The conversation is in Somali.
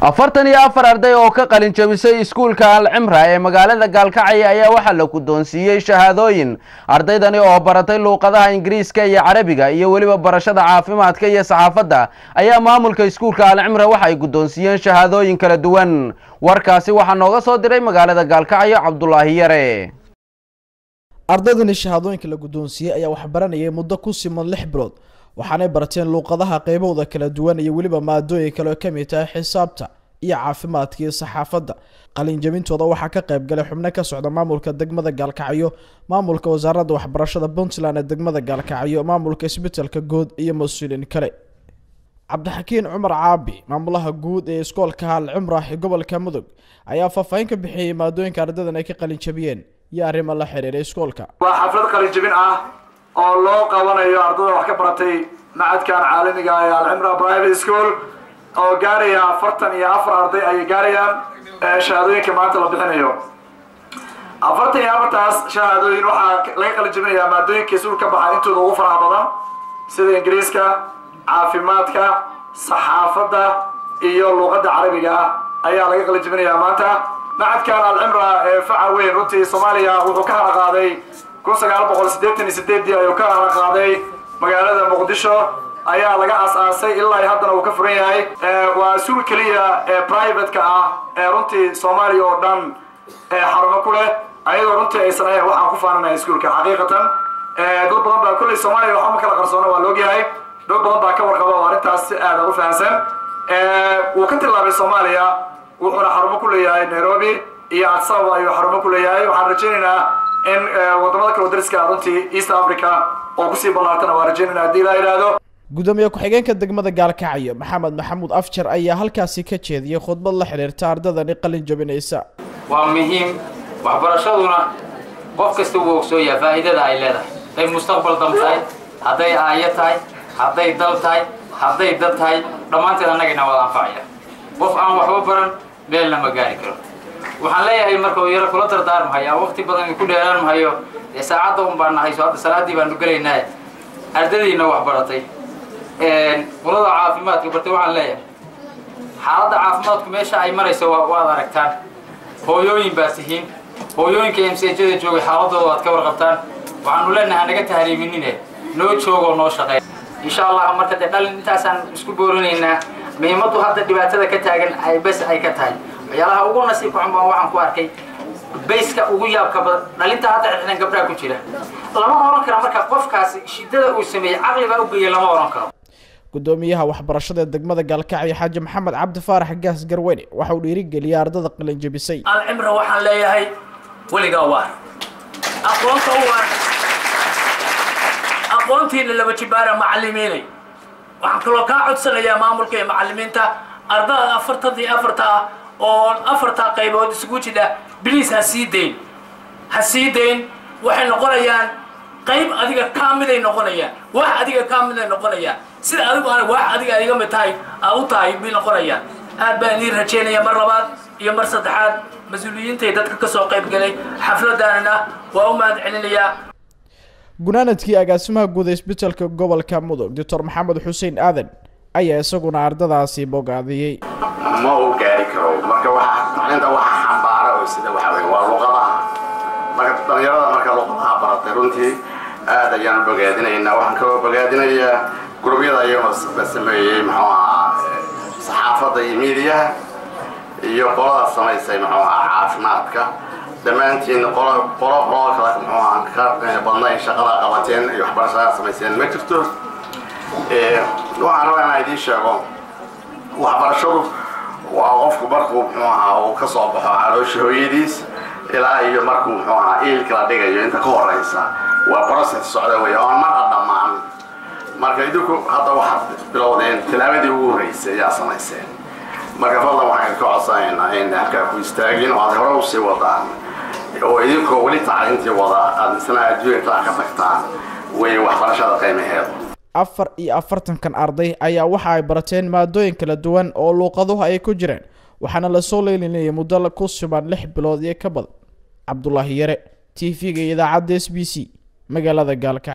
afartan iyo afar arday oo ka qalin jabisay iskuulka alcimra ee magaalada gaalkacyo ayaa waxaa la guddoonsiiyey shahaadooyin ardaydani oo baratay luuqadaha ingiriiska iyo carabiga iyo weliba barashada caafimaadka iyo saxaafadda ayaa maamulka iskuulka alcimra waxa ay guddoonsiiyeen shahaadooyin kala duwan warkaasi waxaa nooga soo diray magaalada gaalkacyo cabdulaahi yare ardaydani shahaadooyinka la guddoonsiiyey ayaa waxbaranayay muddo ku siman lix bilood waxaanay barteen luuqadaha qaybahooda kala duwan iyo weliba maadooyin kale oo kamid tahay xisaabta iyo caafimaadka iyo saxaafadda qalinjabintooda waxaa ka qayb galay xubno ka socda maamulka degmada gaalkacyo maamulka wasaaradda waxbarashada puntland ee degmada gaalkacyo maamulka isbitelka guud iyo mas-uuliin kale cabdixakiin cumar caabi maamulaha guud ee iskoolka alcimrah ee gobolka mudug ayaa faahfaahin ka bixiyey maadooyinka ardaydan ay ka qalinjabiyeen iyo arrimo la xiriira iskoolka waa xaflad qalinjabin ah oo loo qabanayo ardada wax ka baratay macadkan caalamiga ee alcimra private school oo gaaraya afartan iyo afar arday ayay gaarayaan shahaadooyinka maanta la bixinayo afartan iyo afartaas shahaadooyin waxaa laga qalinjabinayaa maadooyinka isuul ka baxa intooda ugu faraha badan sida ingiriiska caafimaadka saxaafadda iyo luuqadda carabiga ah ayaa laga qalinjabinayaa maanta macadkan alcimra ee faca weyn runtii soomaaliya wuxuu ka haraqaaday kun sagaal boqol siddeetan iyo sideedii ayuu ka haraqaaday magaalada muqdisho ayaa laga as-aasay ilaa haddana uu ka furan yahay waa suul keliya ee private-ka ah ee runtii soomaaliya oo dhan xarumo ku leh ayadoo runtii aysan ahayn waxaan ku faananahay iskuulka xaqiiqatan dad badan baa kolley soomaaliya waxba ma kala qarsoona waa loogyahay dad badan baa ka warqaba oo arrintaas si aada u fahamsan wuu ka tilaabay soomaaliya wuxuuna xarumo ku leeyahay nairobi iyo adsaba ayuu xarumo ku leeyahay waxaan rajaynaynaa in wadamada kale dariska runtii east africa oo kusii ballaartana waa rajaynayna haddii la yidhaahdo gudoomiye ku-xigeenka degmada gaalkacyo maxamed maxamuud afjar ayaa halkaasi ka jeediyey khudbad la xiriirta ardadani qalin jabinaysa waa muhiim waxbarashaduna qof kasta wuu ogsooyaa faa'iidada ay leedahay hadday mustaqbal dam tahay hadday aayo tahay hadday dal tahay hadday dad tahay dhammaanteed annagayna wada anfacaya qof aan waxba baran meel lama gaari karo waxaan leeyahay marka uu yaro kula dardaarmahayaa waqti badan ku dheeraanmahayo dee saacadda un baan nahayso hadda salaaddii baanu gelaynaa ardadiina wax baratay qolada caafimaadka bartay waxaan leeyahay xaaladda caafimaadku meesha ay marayso waad aragtaan hooyooyin baa tihiin hooyooyinka emsejada joogay xaaladooda waad ka warqabtaan waxaanu leenahay hanaga tahriiminine noo joogoo noo shaqeey insha allah marka dee dhalin intaasaan isku boorinaynaa muhiimaddu hadda dhibaatada ka taagan ay bes ay ka tahay waxyaalaha ugu nasiibka xun baan waxaan ku arkay bayska ugu yaabka badan dhalinta hadda xirxiran gabdhaha ku jira lama oran karo marka qofkaasi shidada uu sameeyey caqli baa u geeyay lama oran karo gudoomiyaha waxbarashada ee degmada gaalkacyo xaaji maxamed cabdi faarax gaas garweyne waxa uu dhiirigeliyay ardada qalin jabisay alcimra waxaan leeyahay weligaa waar aqoonta u waar aqoontiina laba jibaara macalimiinay waxaan kaloo kaa codsanayaa maamulka iyo macalimiinta ardada afartadii afarta ah oo afartaa qaybood isugu jidha biliis ha sii dayn ha sii dayn waxay noqonayaan qayb adiga kaa miday noqonayaan wax adiga kaa miday noqonayaan sida adigu ana wax adiga iga mid tahay aa u tahay bay noqonayaan aad baan idiin rajaynaya mar labaad iyo mar saddexaad mas-uuliyiintay dadka ka soo qayb galay xafladaanana waa u mahad celinayaa gunaanadkii agaasimaha guud ee isbitelka gobolka mudug doctor maxamed xuseen aadan ayaa isaguna ardadaasi bogaadiyey ma uu gaari karo marka waxa tacliinta waxa xambaara oo sida waxa weeye waa luqadaha marka dhalinyarada marka luqadaha baratay runtii aad ayaan bogaadinaynaa waxaan kaloo bogaadinayaa gurubyada iyagoo la sameeyey muxuu ahaa saxaafadda iyo miidiyaha iyo qolada samaysay muxuu ahaa caafimaadka dhammaantiin qolo qolo qolo kale muxuu ahaa ka badnayn shaqada qabateen iyo waxbarashada samayseen ma jirto waxaan rabaa inaan idiin sheego waxbarashadu waa qofku markuu muxuu ahaa uu ka soo baxo caloosha hooyadiis ilaa iyo markuu muxuu ahaa iilka la dhigayo inta ka horeysa waa process socda wey oon marna dhammaan marka idinku hadda waxaad bilowdeen tilaabadii ugu horreysay ayaa samayseen marka fadlan waxaan ka codsanaynaa in halkaa ku istaagin oo aad hore usii wadaan oo idinkoo weli tacliintii wada aad misna adduunka ka tagtaan wey waxbarashada qiimaheedu afar iyo afartankan arday ayaa waxa ay barateen maadooyin kala duwan oo luuqaduhu ay ku jireen waxaana lasoo leelinayay muddo ku suban lix bilood iyo ka badan cabdulaahi yare t v-ga idaacadda s b c magaalada gaalka